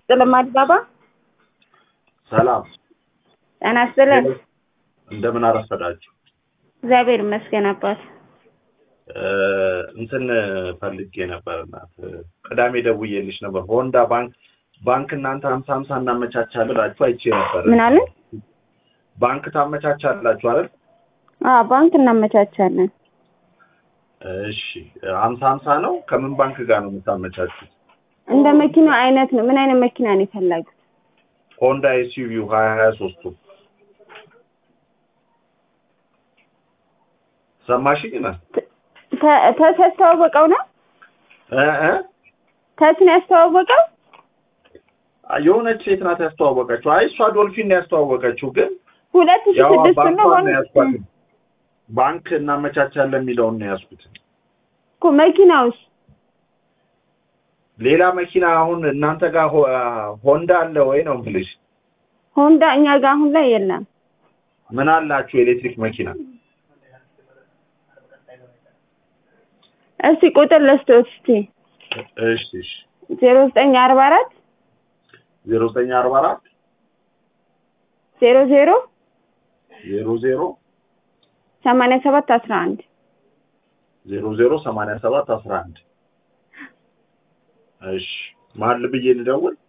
ይስጥልን አዲባባ። ሰላም ጤና ይስጥልን። እንደምን አረፈዳችሁ? እግዚአብሔር ይመስገን አባት። እንትን ፈልጌ ነበር እናት ቅዳሜ ደውዬልሽ ነበር። ሆንዳ ባንክ ባንክ እናንተ ሀምሳ ሀምሳ እናመቻቻለን ብላችሁ አይቼ ነበር። ምን አለ? ባንክ ታመቻቻላችሁ አይደል? አዎ ባንክ እናመቻቻለን። እሺ ሀምሳ ሀምሳ ነው። ከምን ባንክ ጋር ነው የምታመቻቹት? እንደ መኪናው አይነት ነው። ምን አይነት መኪና ነው የፈለጉት? ሆንዳ ኤስዩቪው ሀያ ሀያ ሶስቱ ሰማሽኝ ነው ተስ ያስተዋወቀው ነው እ እ ተስ ነው ያስተዋወቀው። የሆነች ሴት ናት ያስተዋወቀችው። አይ እሷ ዶልፊን ነው ያስተዋወቀችው፣ ግን ሁለት ሺህ ያው ስድስት ነው ባንኳን ሆን ነው ያዝኳት። ባንክ እናመቻቻለን የሚለውን ነው ያዝኩት። እኮ መኪናውስ ሌላ መኪና አሁን እናንተ ጋር ሆ- ሆንዳ አለ ወይ ነው የምልሽ? ሆንዳ እኛ ጋር አሁን ላይ የለም። ምን አላችሁ ኤሌክትሪክ መኪና? እስቲ ቁጥር ልስጥዎት እስቲ እሺ እሺ ዜሮ ዘጠኝ አርባ አራት ዜሮ ዘጠኝ አርባ አራት ዜሮ ዜሮ ዜሮ ዜሮ ሰማንያ ሰባት አስራ አንድ ዜሮ ዜሮ ሰማንያ ሰባት አስራ አንድ እሺ ማን ብዬ ልደውል?